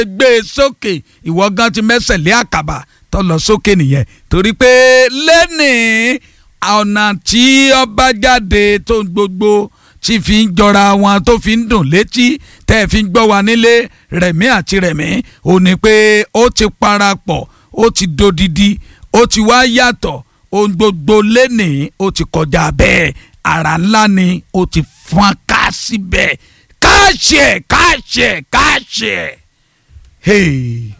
gbé e sókè ìwọ gan ti mẹ́sẹ̀ lé àkàbà tó lọ sókè nìyẹn torí pé lẹ́nìí ọ̀nà tí ọba jáde tó gbogbo tí fi ń jọra wọn tó fi ń dùn létí tẹ́ ẹ fi ń gbọ́ wa nílé rẹ̀mí àti rẹ̀mí ò ní pé ó ti parapọ̀ ó ti dodidi ó ti wá yàtọ̀ ohun gbogbo lẹ́nìí ó ti kọjá bẹ́ẹ̀ àrà ńlá ni ó ti fọ́n ká síbẹ̀ káàṣì ẹ̀ káàṣì ẹ̀ káàṣì ẹ̀. Hey.